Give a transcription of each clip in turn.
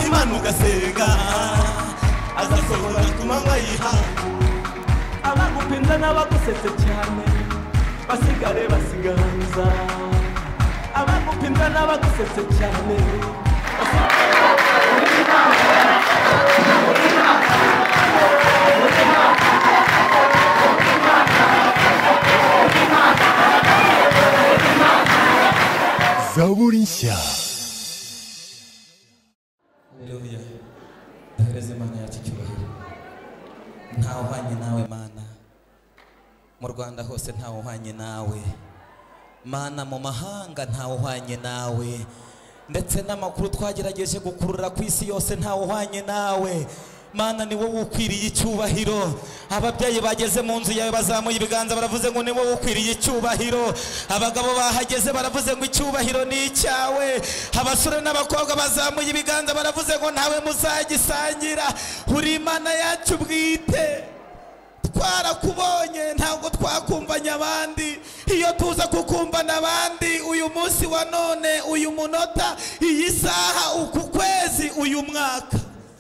ugasenga azasohora ku manywa yiha abagupinza n'abagusetse cyane basigare basiganza abagupinza n'abagusetse cyane zaburi nshya Haleluya. Duhereze Imana yacu icyubahiro. Ntawe uhwanye nawe Mana. Mu Rwanda hose ntawe uhwanye nawe. Mana mu mahanga ntawe uhwanye nawe. Ndetse n'amakuru twagerageje gukurura ku isi yose ntawe uhwanye nawe. Mana ni wowe ukwiriye icyubahiro. Ababyeyi bageze mu nzu yawe bazamuye ibiganza baravuze ngo ni wowe ukwiriye icyubahiro. Abagabo bahageze baravuze ngo icyubahiro ni icyawe. Abasore n'abakobwa bazamuye ibiganza baravuze ngo ntawe muzagisangira. Uri Imana yacu bwite twarakubonye ntabwo twakumvanye abandi iyo tuza kukumvana abandi uyu munsi wa none uyu munota iyi saha uku kwezi uyu mwaka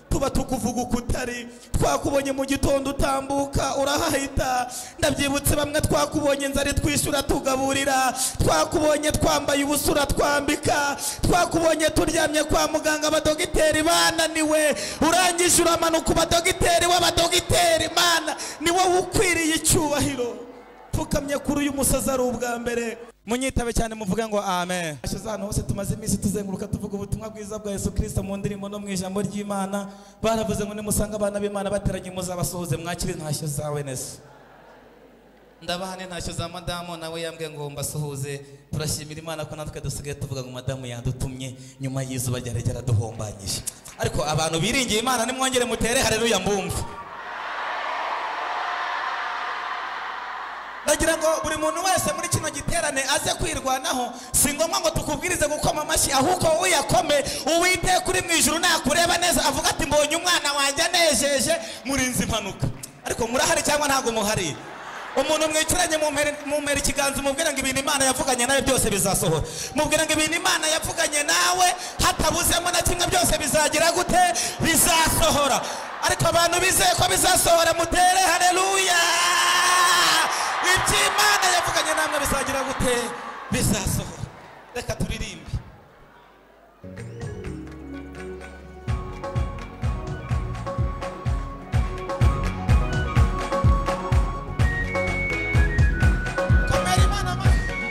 tuba tukuvuga uko utari twakubonye mu gitondo utambuka urahahita ndabyibutse bamwe twakubonye inzara twishyura tugaburira twakubonye twambaye ubusura twambika twakubonye turyamye kwa muganga abadogiteri bananiwe urangije uramanuka badogiteri w'abadogiteri mana ni wowe ukwiriye icyubahiro pfukamye kuri uyu musazi ari ubwa mbere munyitabe cyane muvuge ngo amen hashize ahantu hose tumaze iminsi tuzenguruka tuvuga ubutumwa bwiza bwa yesu kirisito mu ndirimbo no mu ijambo ry'imana baravuze ngo nimusanga abana b'imana bateranye muzabasohoze mwakire ntashyo za wenesi ndabahane ntashyo za madamu nawe yambwiye ngo mbasuhuze turashimira imana ko natwe dusigaye tuvuga ngo madamu yadutumye nyuma y'izuba ryari ryaraduhombanyije ariko abantu biringiye imana nimwongere mutere hareruya mbumva ndagira ngo buri muntu wese muri kino giterane aze kwirwanaho si ngombwa ngo tukubwirize gukoma amashyi ahubwo wowe uyakome uwiteka uri mu ijuru nakureba neza avuga ati mbonye umwana wanjye anejeje murinze impanuka ariko murahari cyangwa ntabwo muhari umuntu mwicaranye mumere- mumera ikiganza umubwira ngo ibintu imana yavuganye nawe byose bizasohora mubwira ngo ibintu imana yavuganye nawe hatabuzemo na kimwe byose bizagira gute bizasohora ariko abantu bizeye ko bizasohora mutere hareruya ibyo imana yavuganye namwe bizagira gute bizasohora reka turirimbe komera imana amashyi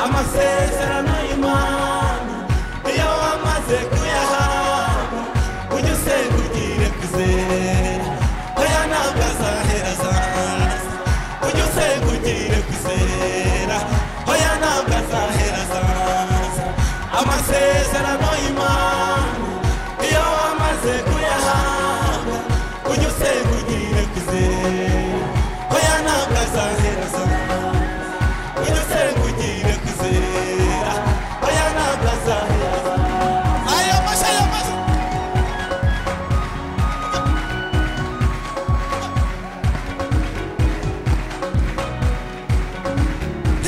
amasezerano y'imana iyo wamaze kuyahabwa ujye usengukire kwizera oya ntabwo azahera azaza ujye usengukire kwizera oya ntabwo azahera azaza amasezerano y'imana iyo wamaze kuyahabwa ujye usengukire kwizera oya ntabwo azahera azaza ujye usengukire kwizera oya ntabwo azahera ayo mashya ayo mashya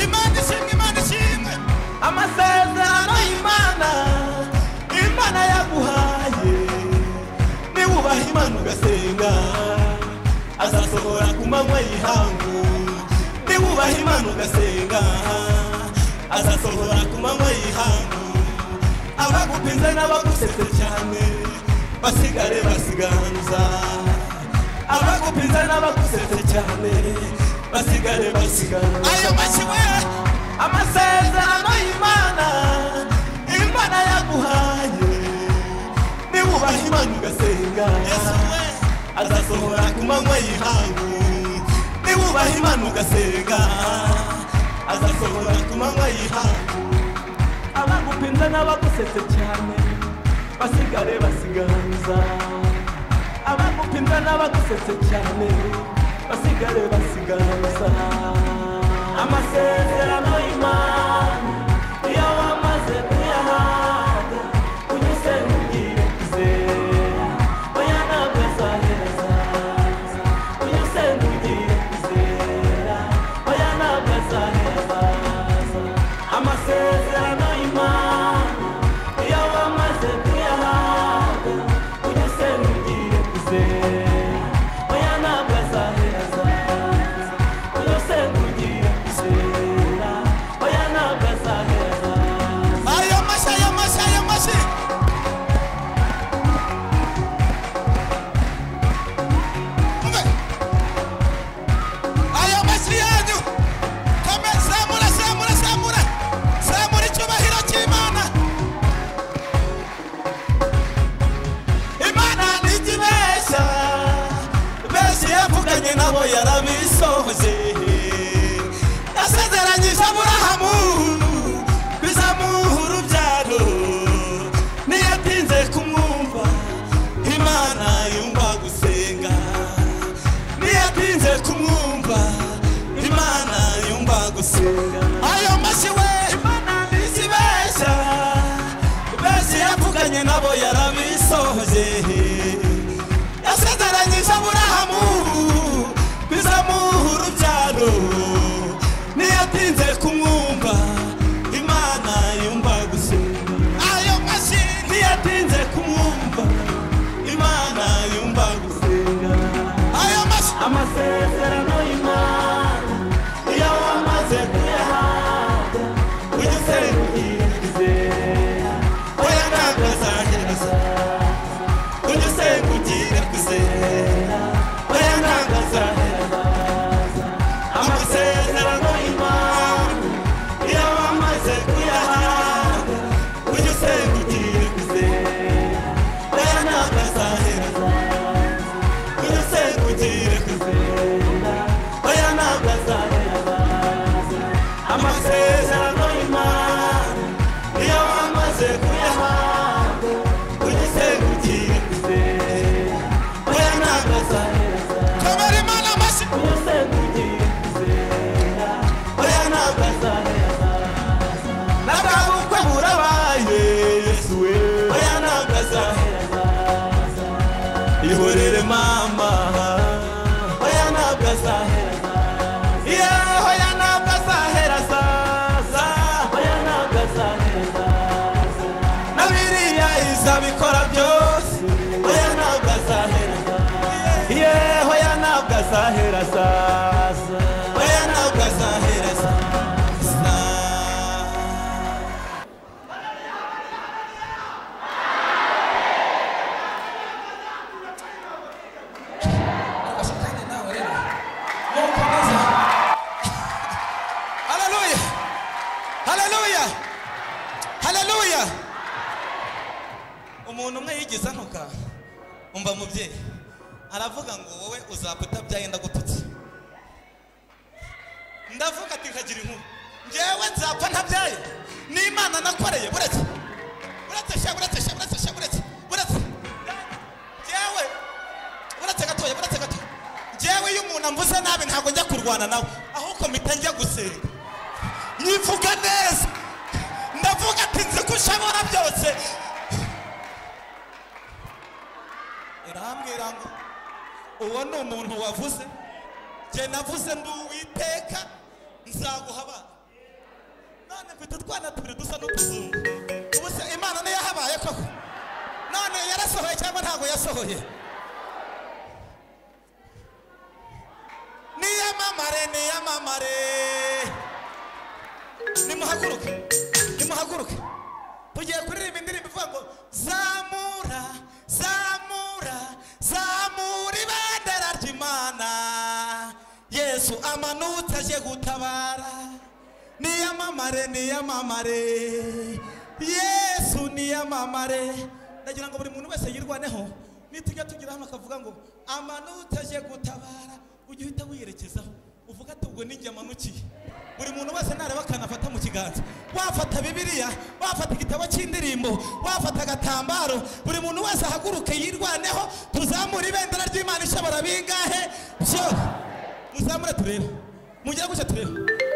imana ishimwe imana ishimwe amasezerano imana imana yaguhaye niwubaha imana ugasenga azasohora ku manywa y'ihangu niwubaha imana ugasenga azasohora ku manywa y'ihangu abagupinze n'abagusetse cyane basigare basiganza abagupinza n'abagusetse cyane basigare basiganza ayo mashyiwe amasezerano y'imana imana yaguhaye niba ubaha imana ugasenga yesu we azasohora ku manywa y'ihangu niba ubaha imana ugasenga azasohora ku manywa y'ihangu abagupinza n'abagusetse cyane basigare basiganza abagupinza n'abagusetse cyane basigare basiganza amasezerano y'imana iyo wamaze kuyahabwa ujye usengukire kwizera oya ntabwo azahereza ujye usengukire kwizera oya ntabwo azahereza amasezerano y'imana iyo wamaze wahoze nasezeranyije aburahamu bizamuha urubyaro niyo atinze kumwumva imana yumva gusenga niyo atinze kumwumva imana yumva gusenga ayo mashyi we imana ntizibeshya benshi yavuganye nabo yarabisohoje yasezeranyije aburahamu bizamuha urubyaro niyo atinze kumwumva imana yumva gusenga ayo mashyi niyo atinze kumwumva imana yumva gusenga ayo mashyi amasezerano y'imana iyo wamaze kuyahabwa ujye usengirize oya ntabwo azahereza ujye usenga ugire gusenga oya ntabwo azahereza amasezerano amasezerano y'imana iyo wamaze kuyahabwa ujye usenga ugiye gusenga oya ntabwo azahereza ujye usenga ugiye gusenga oya ntabwo azahereza amasezerano y'imana iyo wamaze kuyahabwa ujye usenga ugiye gusenga oya ntabwo azahereza kamara imana amashyi ujye usenga ugiye gusenga oya ntabwo azahereza nabwabukwe burabaye yesu we oya nagaza ihorere mama oya ntabwo azaheraza yewe oya ntabwo azaheraza oya ntabwo azaheza na biriya izabikora byose oya ntabwo azaheraza yewe oya ntabwo azaheraza oya ntabwo azaheraza Hallelujah! Hallelujah! Hallelujah! umuntu umwe yigize antuka umva mubyeyi aravuga ngo wowe uzapfa utabyaye ndagututse ndavuga ati nkagira inkuru ngewe nzapfa ntabyaye n'imana nakoreye buretse buretse sha buretse sha buretse sha buretse buretse ngewe buretse gatoya buretse gatoya ngewe iyo umuntu amvuze nabi ntabwo njya kurwana nawe ahubwo mpita njya gusenga nyivuga neza ndavuga ati nzi ko ushobora byose irambwira ngo uwo ni umuntu wavuze njye navuze ndi uwiteka nzaguha abana none mfite utwana tubiri dusa n'utuzungu ubu se imana niyo yahabaye koko none yarasohoye cyangwa ntabwo yasohoye niyamamare niyamamare nimuhaguruke nimuhaguruke tugiye kuririmba indirimbo ivuga ngo zamura zamura zamura ibendera ry'imana yesu amanutse aje gutabara niyamamare niyamamare yesu niyamamare ndagira ngo buri muntu wese yirwaneho nitujya tugira hano akavuga ngo amanutse aje gutabara ujye uhita wiyerekezaho uvuga ati ubwo ninjye amanukiye buri muntu wese nareba akanafata mu kiganza wafata bibiliya wafata igitabo cy'indirimbo wafata agatambaro buri muntu wese ahaguruke yirwaneho tuzamure ibendera ry'imana ishobora bingahe byo muzamure turebe mugire gutya turebe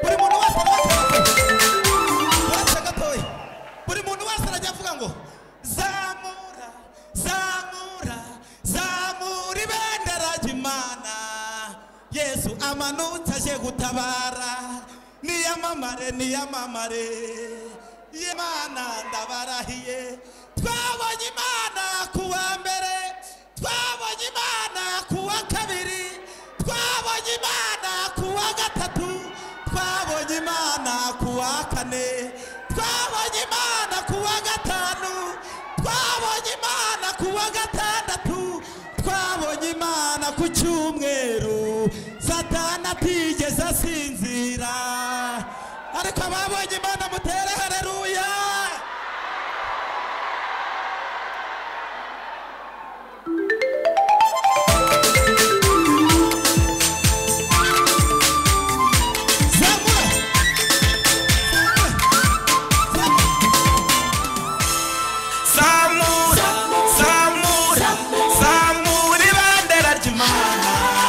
buri muntu wese arabakana uretse gatoya buri muntu wese arajya avuga ngo zamura zamura zamura ibendera ry'imana yesu amanutse aje gutabara niyamamare niyamamare imana ndabarahiye twabonye imana ku wa mbere twabonye imana ku wa kabiri twabonye imana ku wa gatatu twabonye imana ku wa kane twabonye imana ku wa gatanu twabonye imana ku wa gatandatu twabonye imana ku cyumweru satana atigeze asinzira ariko ababonye imana mutere hareruya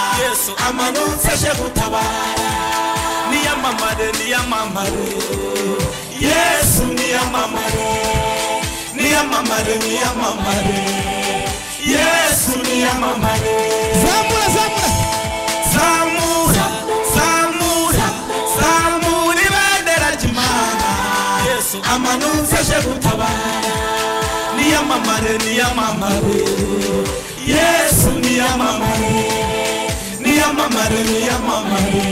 wabyutse aje gutabara niyamamare niyamamare yesu niyamamare niyamamare niyamamare yesu niyamamare zamura zamura zamura zamura zamura ibendera ry'imana yesu amanutse aje gutabara niyamamare niyamamare yesu niyamamare niyamamare niyamamare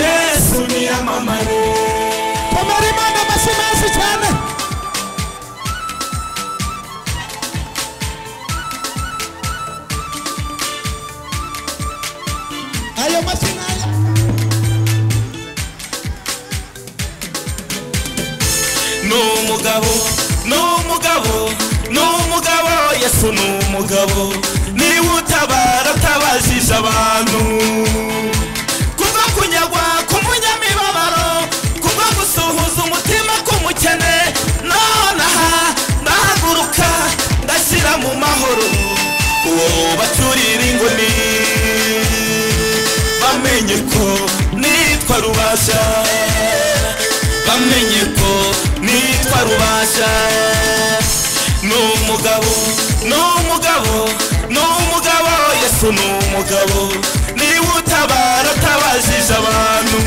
yesu niyamamare komera imana amashyi menshi cyane ayo mashyi n'aya ni umugabo ni umugabo ni umugabo yesu ni umugabo niba utabara utabajije abantu kubwo kunyagwa k'umunyamibabaro kubwo gusuhuza umutima k'umukene none aha ndahaguruka ndashyira mu mahoro uwo baturira inguni bamenye ko nitwa rubasha bamenye ko nitwa rubasha ni umugabo ni umugabo ni umugabo yesu ni umugabo niba utabara utabajije abantu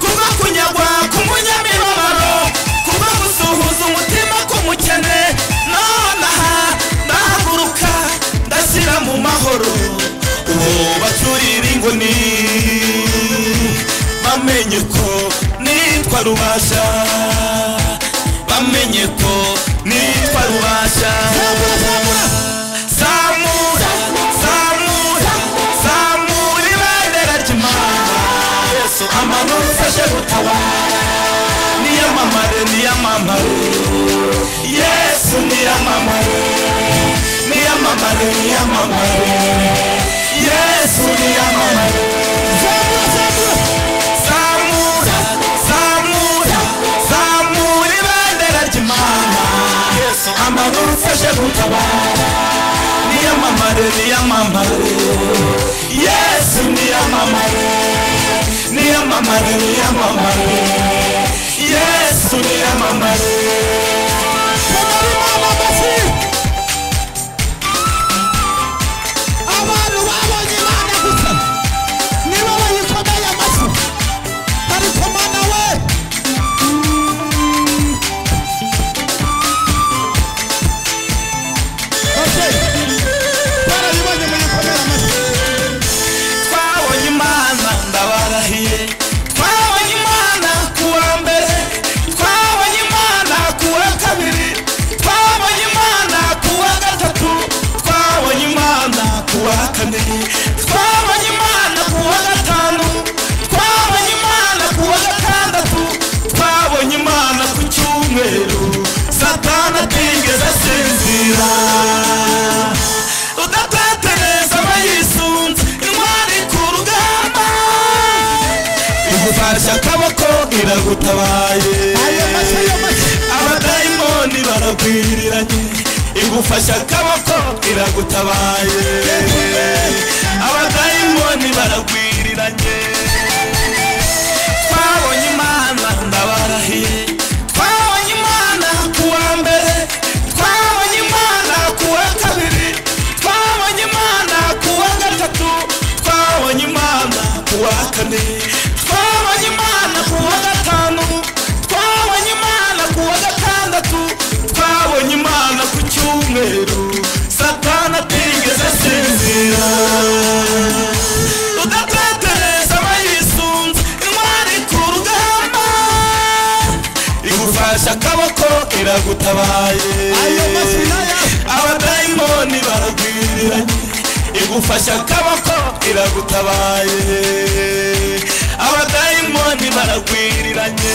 kubwo kunyagwa k'umunyamibabaro kubwo gusuhuza umutima k'umukene none aha ndahaguruka ndashyira mu mahoro uwo baturira inguni bamenye ko nitwa rubasha bamenye ko nitwa rubasha zamura zamura zamura ibendera ry'imana yesu amanutse aje gutabara niyamamare niyamamare yesu niyamamare niyamamare niyamamare yesu niyamamare zamura zamura zamura zamura zamura ibendera ry'imana yesu amanutse aje gutabara niyamamare niyamamare yesu niyamamare niyamamare niyamamare yesu niyamamare abantu babonye imana gusa nibo bayikomeye amashyi ariko mana we barabibonye muyikomere amashyi twabonye imana ndabarahiye twabonye imana ku wa mbere twabonye imana ku wa kabiri twabonye imana ku wa gatatu twabonye imana ku wa kane twabonye imana ku wa gatanu twabonye imana ku wa gatandatu twabonye imana ku cyumweru satana atigeze asinzira udatetereza abayisunze intwari ku rugamba igufashe akaboko iragutabaye Ayo mashyi, ayo mashyi. abadayimoni baragwiriranye igufashe akaboko iragutabaye abadayimoni baragwiriranye twabonye imana ndabarahiye twabonye imana ku wa mbere twabonye imana ku wa kabiri twabonye imana ku wa gatatu twabonye imana ku wa kane twabonye imana ku wa gatanu twabonye imana ku wa gatandatu twabonye imana ku cyumweru satana atigeze asinzira udatetereza abayisunze intwari ku rugamba igufashe akaboko iragutabaye Ayo mashyi n'aya. abadayimoni baragwiriranye igufashe akaboko iragutabaye abadayimoni baragwiriranye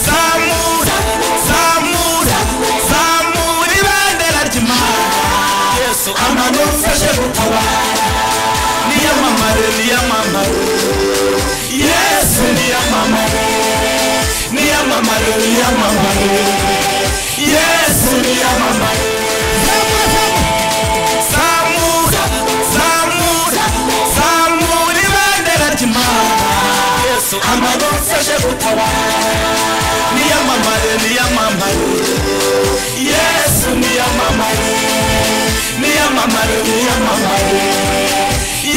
zamura zamura zamura ibendera ry'imana yesu amanutse aje gutabara niyamamare niyamamare yesu niyamamare niyamamare niyamamare yesu niyamamare zamura zamura zamura yesu amaboko aje gutabara niyamamare niyamamare yesu niyamamare niyamamare niyamamare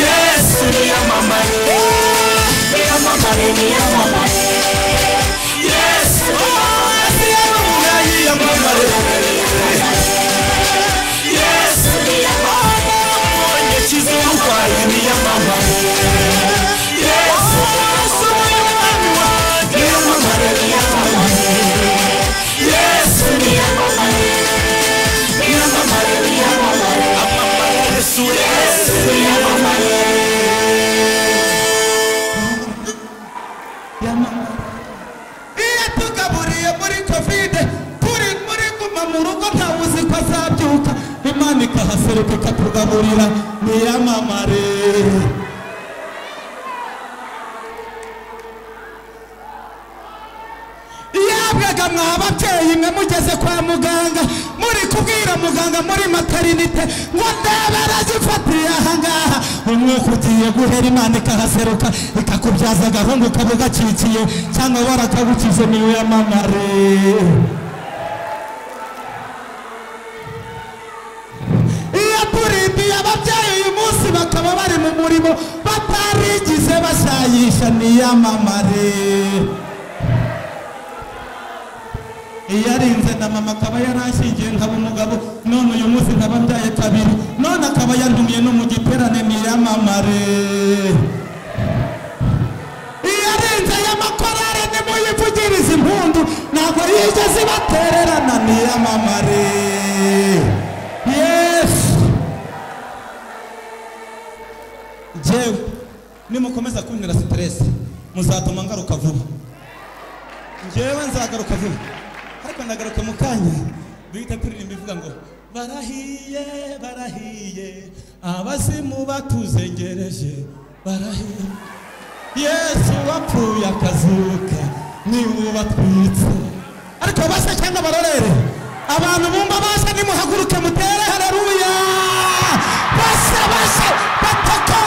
yesu niyamamare niyamamare niyamamare yesu yesu yamamare niyamamare yesu niyamamare mbonye kizirwaye niyamamare yesu yesu niyamamare niyamamare niyamamare yesu niyamamare niyamamare niyamamare amamare yesu yesu niyamamare iyo tugaburiye muri kovide turi muri guma mu rugo ntawe ko azabyuka imana ikahaseruka ikatugaburira niyamamare yabwaga mwa babyeyi mwe mugeze kwa muganga muri kubwira muganga muri materinite ngo ndebe aragifatiye ahangaha umwuka ugiye guhera imana ikahaseruka ikakubyaza agahungu kaba gakikiye cyangwa warakagukize niyamamare iyo turindiye ababyeyi uyu munsi bakaba bari mu murimo batarigize bashayisha niyamamare iyo arinze na mama akaba yarashingiye nkaba umugabo none uyu munsi nkaba mbyaye kabiri none akaba yantumiye no mu giterane niyamamare iyo arinze y'amakorari nimuyivugirize impundu ntabwo yigeze ibatererana niyamamare yesu jewe nimukomeza kuntera siteresi muzatuma ngaruka vuba ngewe nzagaruka vuba ariko ndagaruka mu kanya duhita turirimba ivuga ngo barahiye barahiye abazimu batuzengereje barahiye yesu wapfuye akazuka niwe ubatwitse ariko base cyangwa barorere abantu bumva base nimuhaguruke mutere hararuya base base bataka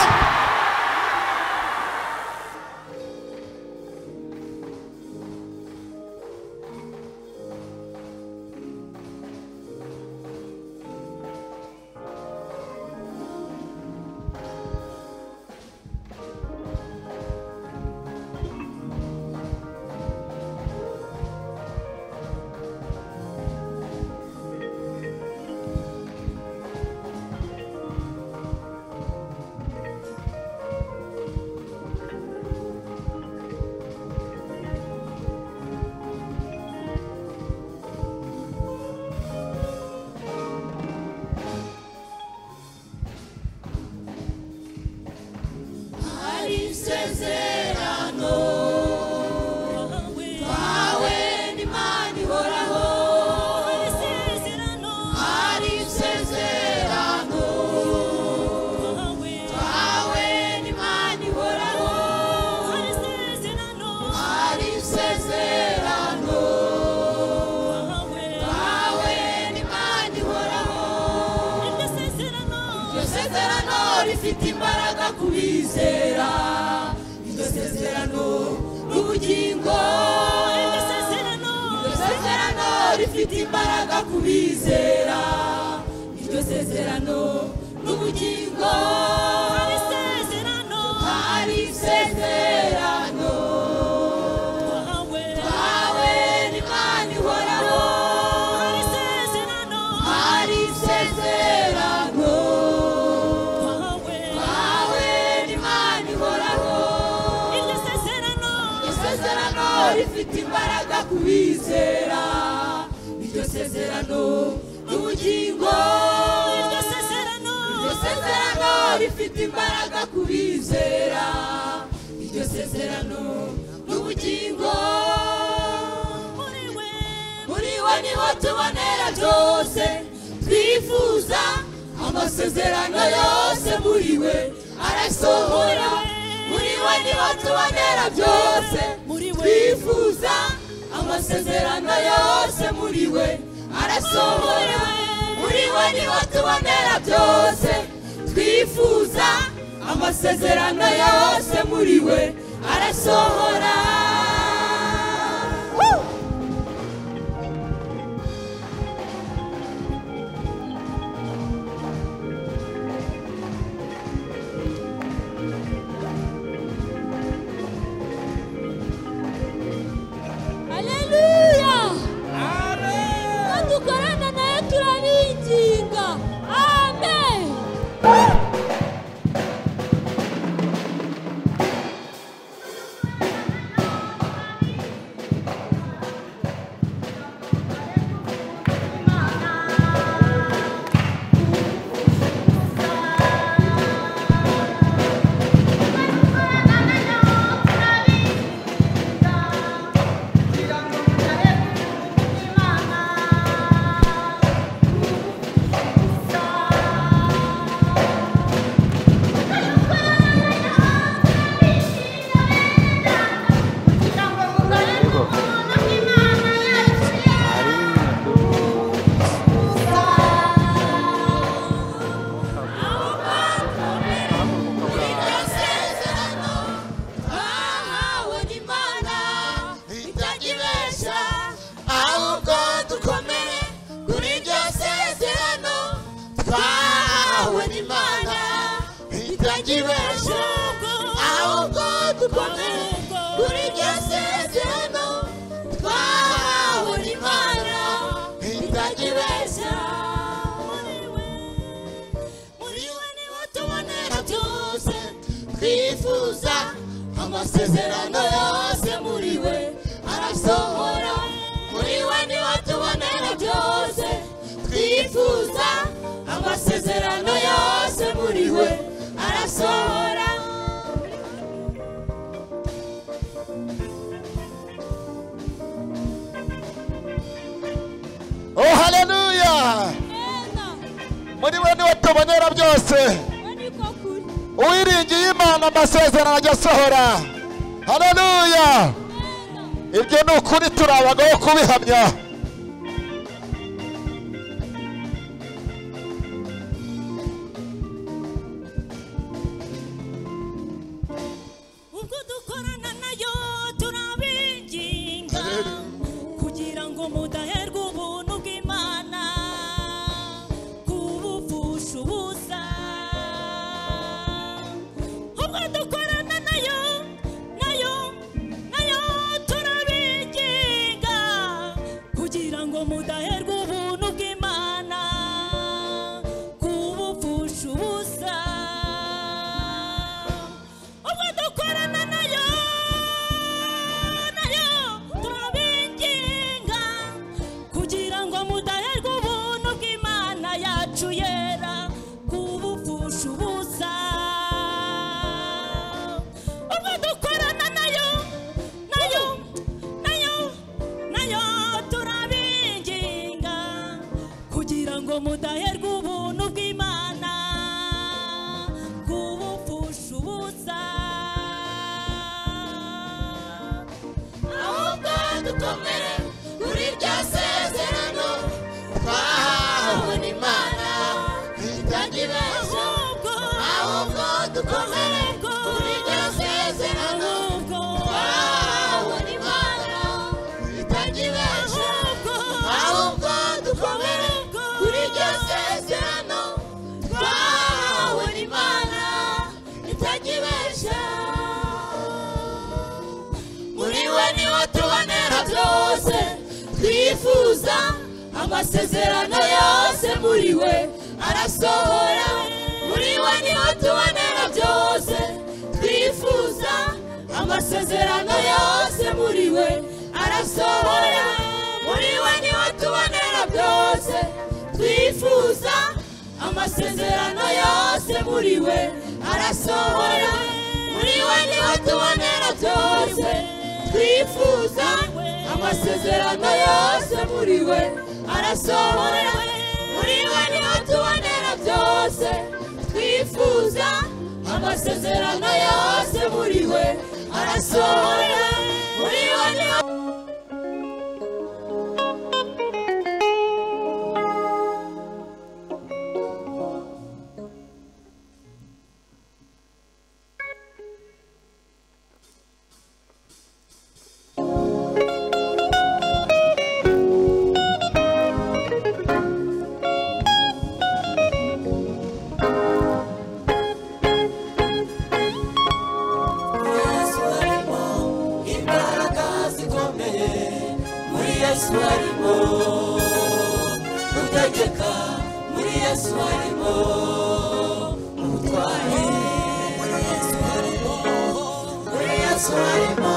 hari isezerano twawe n'imana ihoraho hari isezerano twawe n'imana ihoraho hari isezerano twawe n'imana ihoraho iryo sezerano rifite imbaraga ku bizera iryo sezerano n'ubugingo iryo sezerano rifite imbaraga ku bizera iryo sezerano n'ubugingo hari isezerano twawe n'imana ihoraho hari isezerano twawe n'imana ihoraho iryo sezerano rifite imbaraga ku bizera iryo sezerano n'ubugingo iryo sezerano rifite imbaraga ku bizera iryo sezerano n'ubugingo muri we niho tubonera byose twifuza amasezerano yose muri we arasohora muri we niho tubonera byose twifuza amasezerano yose muri we arasohora muri we niho tubonera byose twifuza amasezerano yose muri we arasohora Woo! Haleluya! Amen! Dukorana nawe turabinginga. Amen! Ahawe n'Imana itajibesha ahubwo dukomere kuri iryo sezerano twahawe n'Imana itajibesha ahubwo dukomere kuri iryo sezerano twahawe n'Imana itajibesha muri we niho tubonera byose twifuza amasezerano yose muri we arasohora muri we niho tubonera byose twifuza amasezerano yose muri we arasohora oh haleluya Ena, muri we niwe tubonera byose we niko kuri. uwiringiye imana amasezerano ajya asohora haleluya ibyo ni ukuri turabagaho kubihamya ubwo dukorana nayo turabinginga kugira ngo mudaherwe ubuntu bw'imana kubupfusha ubusa ubwo dukorana nayo nayo nayo turabinginga kugira ngo mudaherwe ubuntu bw'imana kubupfusha ubusa ubwo dukorana nayo nayo turabinginga kugira ngo mudaherwe ubuntu bw'imana yacu yera kubupfusha ubusa ubwo dukorana nayo nayo nayo nayo turabinginga kugira ngo mudaherwe ubuntu bw'imana kubupfusha ubusa ahubwo dukomere kuri iryo sezerano twahawe n'Imana itajibesha ahubwo ahubwo dukomere kuri iryo sezerano ahubwo twahawe n'Imana itajibesha ahubwo dukomere kuri iryo sezerano twahawe n'Imana itajibesha muri we niho tubonera byose twifuza amasezerano yose muri we arasohora muri we niho tubonera byose twifuza amasezerano yose muri we arasohora muri we niho tubonera byose twifuza amasezerano yose muri we arasohora muri we niho tubonera byose twifuza amasezerano yose muri we arasohora muri we niho tubonera byose twifuza amasezerano yose muri we arasohora muri we niho yesu harimo utegeka muri yesu harimo ubutware muri yesu harimo muri yesu harimo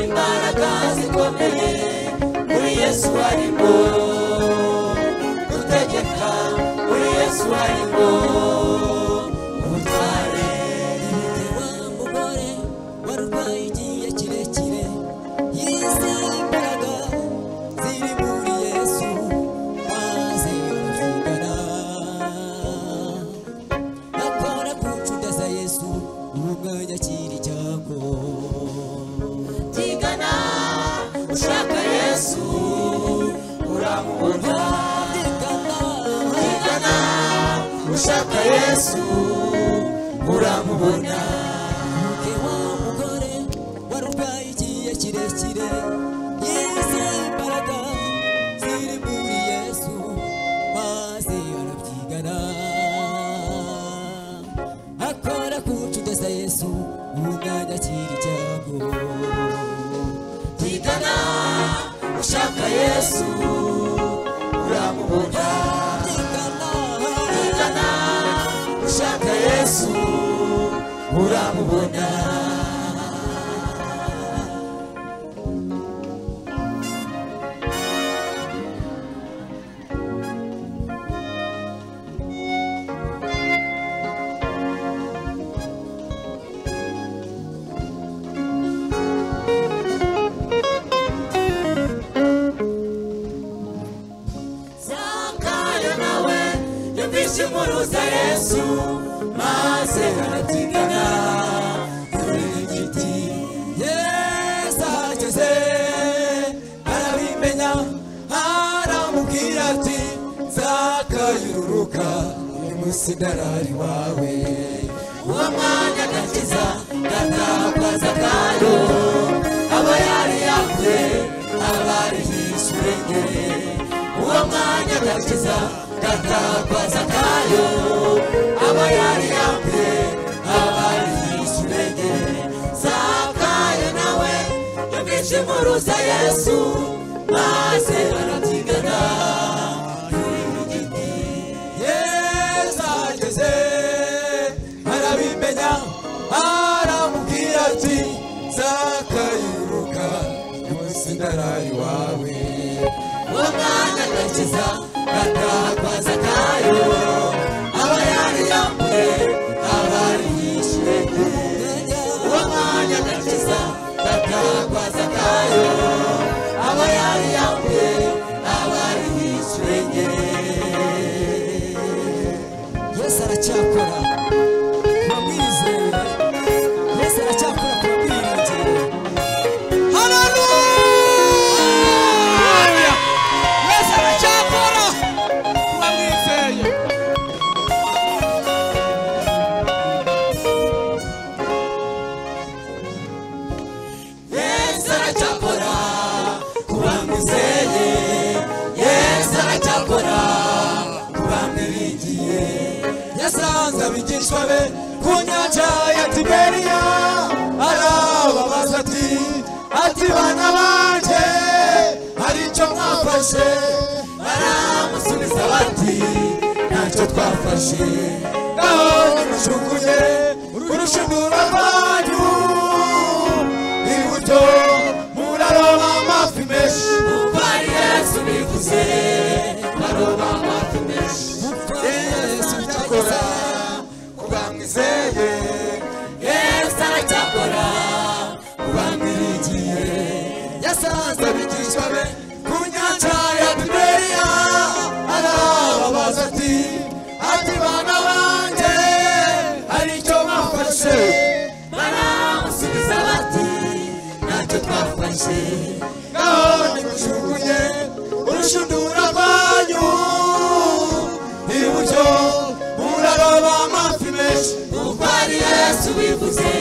imbaraga zikomeye muri yesu harimo utegeka muri yesu harimo ubutware wa mugore warwaye igihe kirekire y'izi mbaraga ziri muri yesu maze yumvikana akora kucudaza yesu uwo mwanya kiri cyago byigana ushaka yesu uramubona byigana byigana ushaka yesu uramubona Ke wa mugore warurwaye igihe kirekire yeze imbaraga ziri muri yesu maze arabyigana akora kucudeza yesu umwanya akiri icyago byigana ushaka yesu uramubona byigana byigana ushaka yesu uramubona zakayo nawe yumvise inkuru za yesu maze arabyigana turiringiti yesu ahageze arabimenya aramubwira ati zakayo ururuka uyu musigarari wawe uwo mwanya agakiza gatakwa zakayo aba yari yakuye aba ari hishyurengere uwo mwanya agakiza gatakwaza kayo aba yari yambuye abari yishyurenge zakayo nawe yumvise inkuru za yesu maze arabyigana yesu ageze arabimenya aramubwira ati zakayuruka munsi ndarayi wawe umwana agakiza atakwaza kayo aba yari yambaye abari yishyuye uwo mwanya agakiza atakwaza kayo aba yari yambaye abari yishyuye yesu aracyakora ku bamwizeye yesu aracyakora ku bamwiringire haleluya yesu aracyakora kuba mwizeye yesu aracyakora ku bamwizeye yesu aracyakora ku bamwiringiye yasanze abigishwa be ku nyanja ya tiberiya arababaza ati ati bana banjye hari icyo mwafashe baramusubiza bati ntacyo twafashe naho nimujugunye urushundura rwanyu iburyo muraroba amafi menshi mupfari yesu bivuze baroba amafi menshi mupfari yesu cyakora ku bamwizeye yesu aracyakora ku bamwirigiye yasanze abigishwa be ku nyanja ya tiberiya arababaza ati ati bana banjye hari icyo mwafashe baramusubiza bati ntacyo twafashe naho nimujugunye urushundura rwanyu iburyo muraroba amafi menshi mutwari yesu bivuze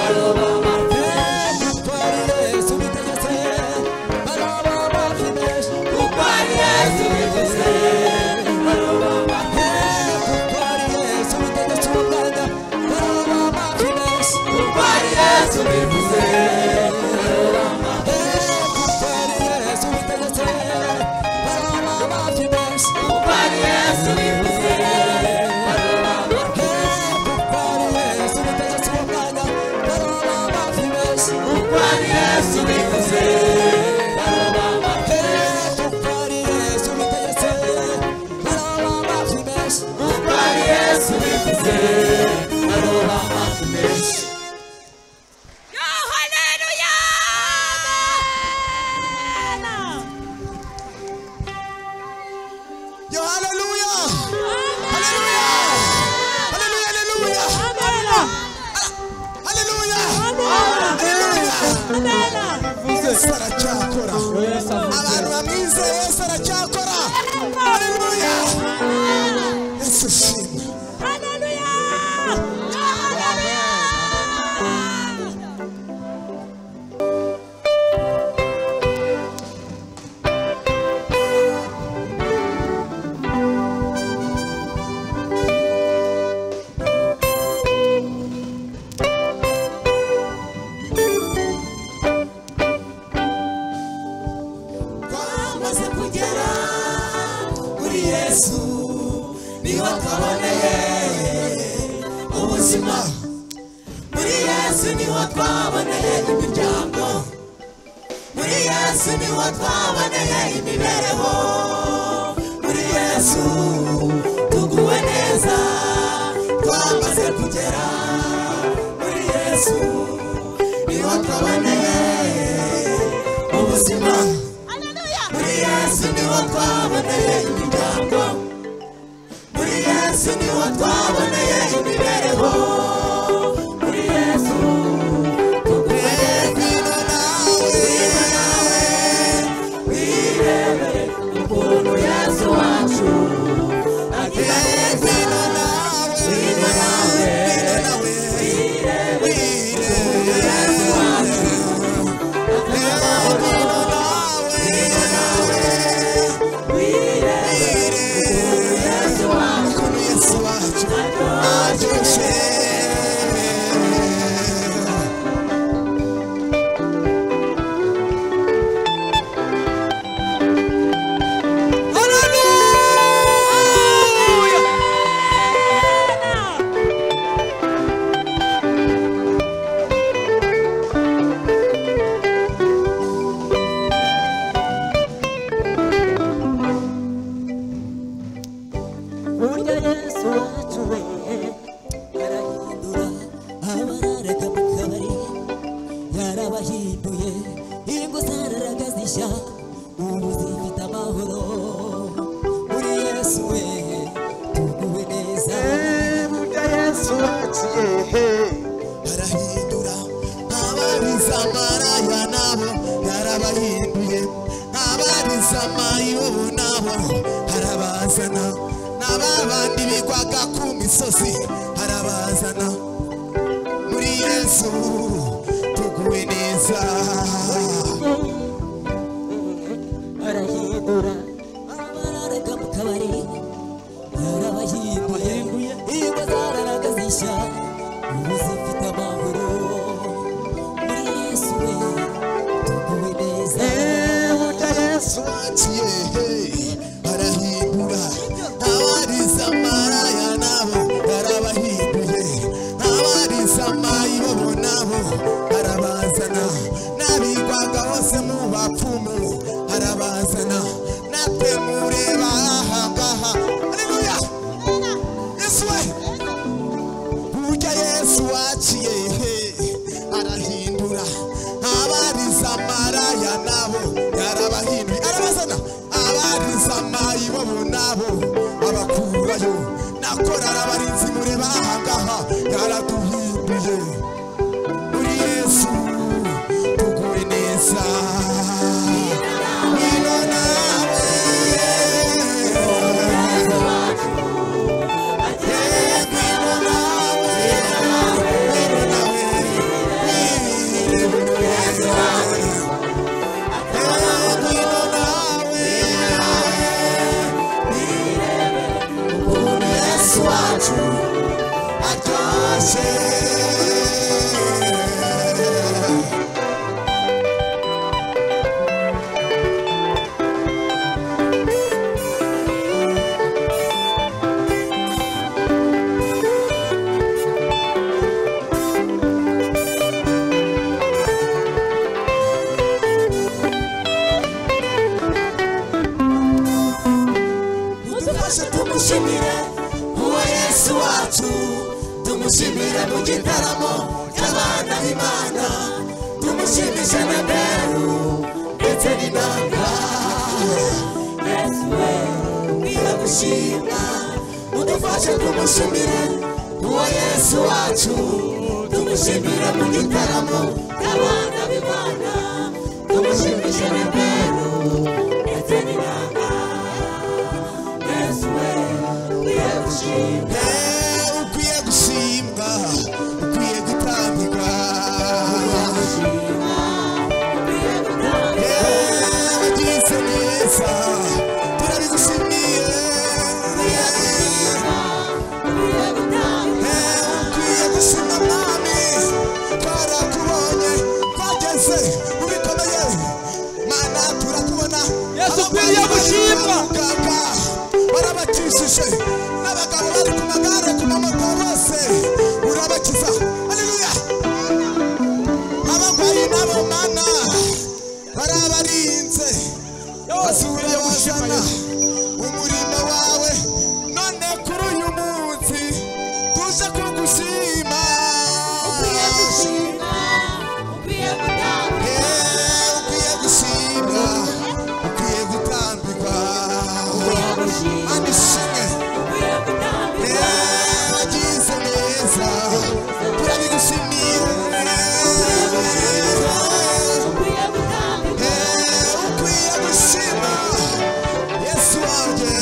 aroba amafi menshi mutwari yesu bitegetse aroba amafi menshi mutwari yesu bivuze aroba amafi menshi mutwari yesu bitegetse umuganda aroba amafi menshi mutwari yesu bivuze aroba amafi menshi mutwari yesu bitegetse uko ari yesu bivuze uko ari yesu bivuze aroba amafi menshi Yo, hallelujah! Hallelujah! Hallelujah! Hallelujah! Yesu aracyakora. Abantu bamwizeye Yesu aracyakora. Hallelujah! Yesu shimwe. twamaze kugera kuri yesu niho twaboneye ubuzima muri yesu niho twaboneye imiryango muri yesu niho twaboneye imibereho muri yesu tuguwe neza twamaze kugera muri yesu niho twaboneye ubuzima muri yesu niho twaboneye imiryango muri yesu niho twaboneye imibereho muri yesu tuguhere kwino nawe kwino nawe wirebere ukuntu yesu wacu agiye kwino nawe kwino nawe kwino nawe wirebere ukuntu yesu wacu agiye kwino nawe kwino nawe wirebere ukuntu yesu wacu aturushe burya yesu wacu we yarahindura abararaga mu kabari yarabahinduye ingo zararaga zishya ubu zifite amahoro muri yesu we tuguwe neza burya yesu waciye arahindura abariza amaraya nabo yarabahinduye abariza amayibo nabo arabazana n'aba bandi bigwaga ku misozi arabazana muri yesu tuguwe neza arahindura abararaga mu kabari yarabahinduye ingo zararaga zishya ubu zifite amahoro muri yesu we tuguwe neza yesu waciye arahindura abariza amaraya nabo yarabahinduye abariza amayibo nabo turashima udufashe kumushimira uwo yesu wacu tumushimira mu gitaramo n'abana b'imana tumushimishe bintero ndetse n'inanga yesu we ukwiye gushimwa ukwiye gushimwa ukwiye gutambikwa wagirisa neza turabigushimiye ukwiye gushima mwami twarakubonye twageze mu bikomeye mana turakubona Yesu ukwiye gushimwa. muganga warabatishije n'abagabo bari ku magare ku mamoto bose urabakiza haleluya abarwayi nabo mana barabarinze basubira bazana umurimo wawe none kuri uyu munsi tuje kugushima ukwiye gushima Eh, ukwiye gushima ukwiye gutambikwa andishimwe wagize neza turabigushimira ukwiye gushima yesu wanjye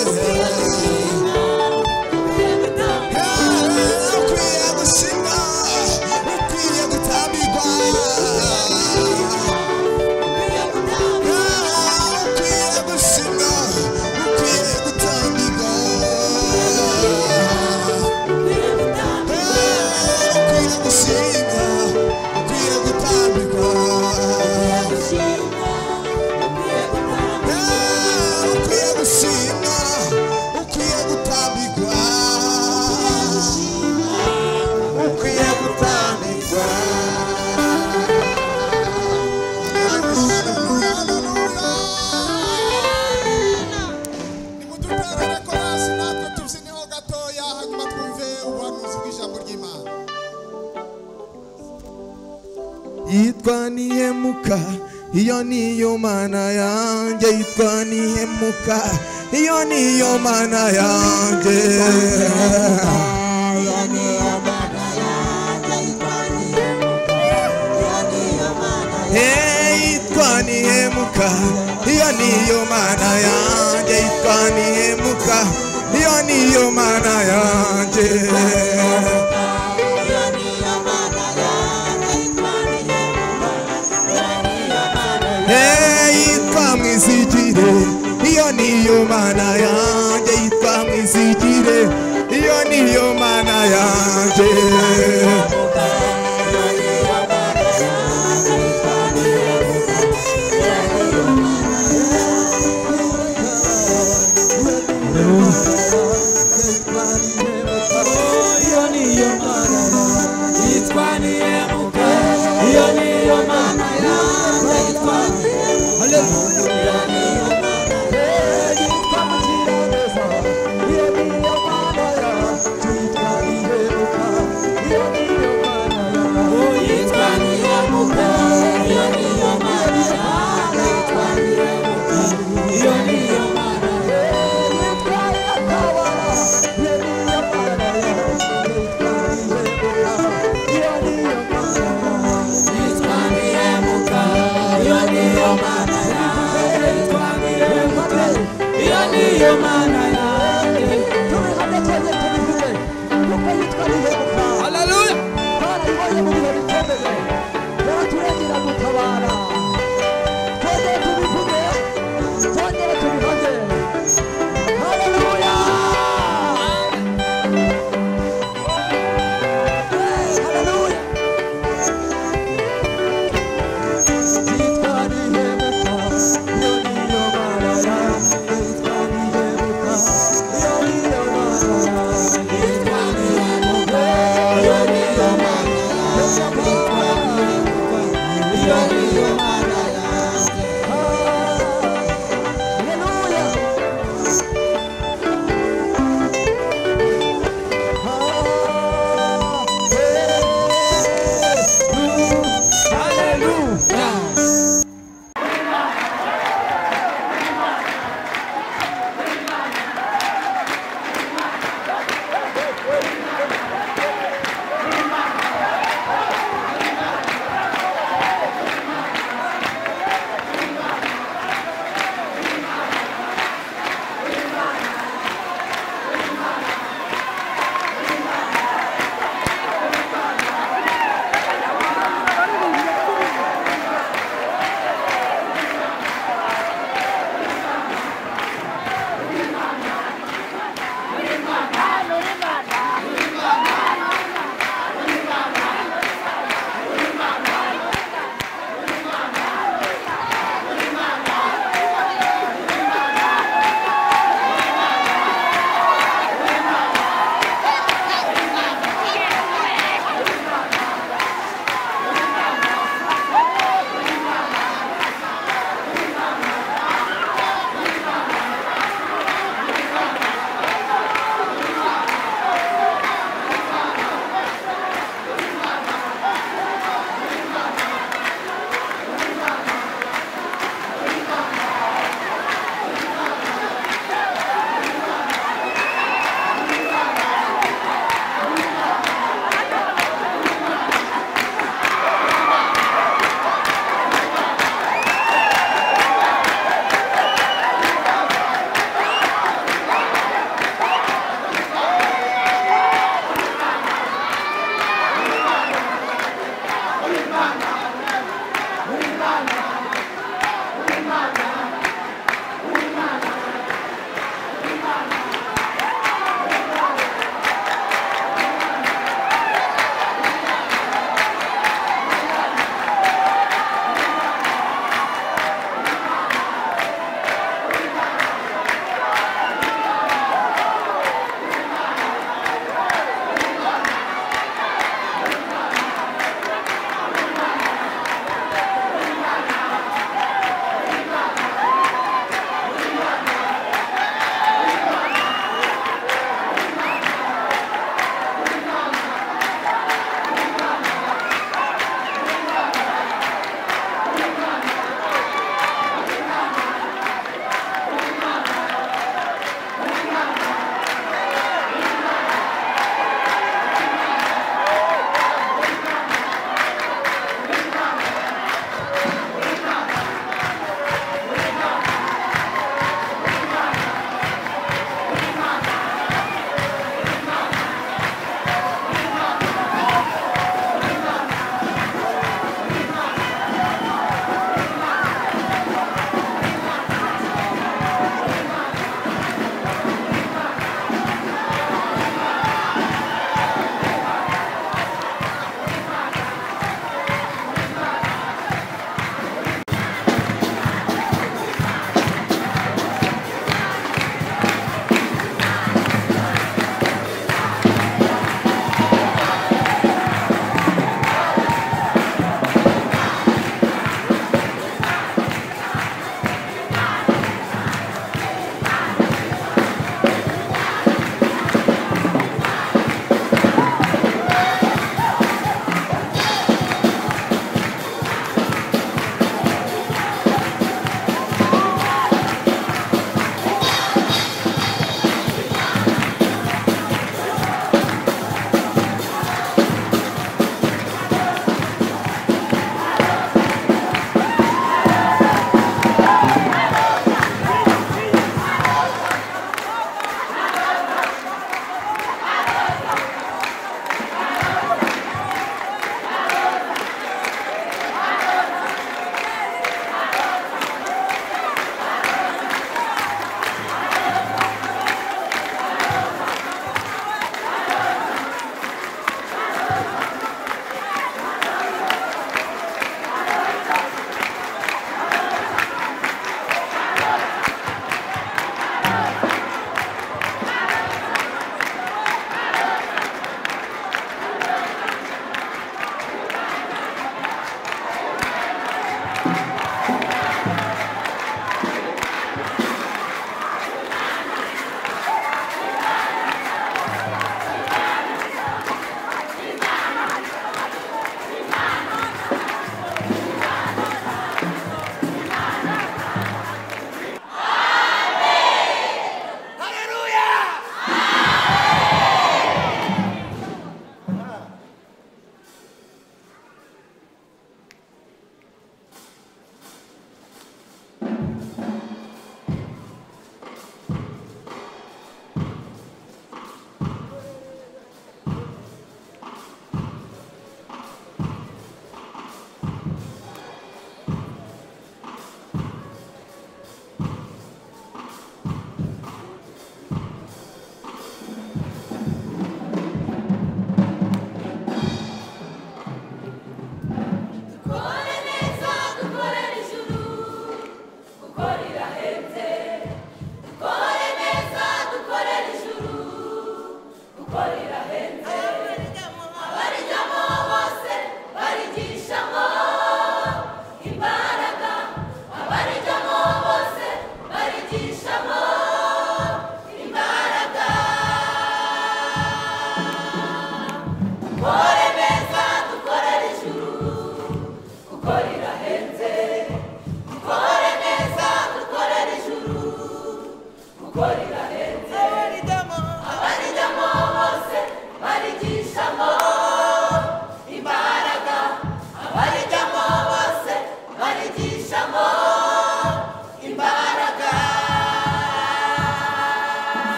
ukwiye gushima ukwiye gutambikwa ukwiye gushima ukwiye gutambikwa ukwiye gushima ukwiye gutambikwa ukwiye gushima ukwiye gutambikwa ukwiye gutambikwa nimuduterere korasi natwe tubyineho gatoya hanyuma twumve ubuhanuzi bw'ijambo ry'imana yitwa nihemuka iyo niyo mana yanjye yitwa nihemuka iyo niyo mana yanjye Eh, yitwa nihemuka iyo niyo mana yanjye yitwa nihemuka iyo niyo mana yanjye yitwa mwizigire iyo niyo mana yanjye yitwa mwizigire iyo niyo mana yanjye Yeah.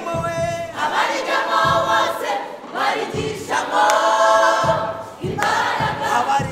abarigamo bose barigishamo imbaraga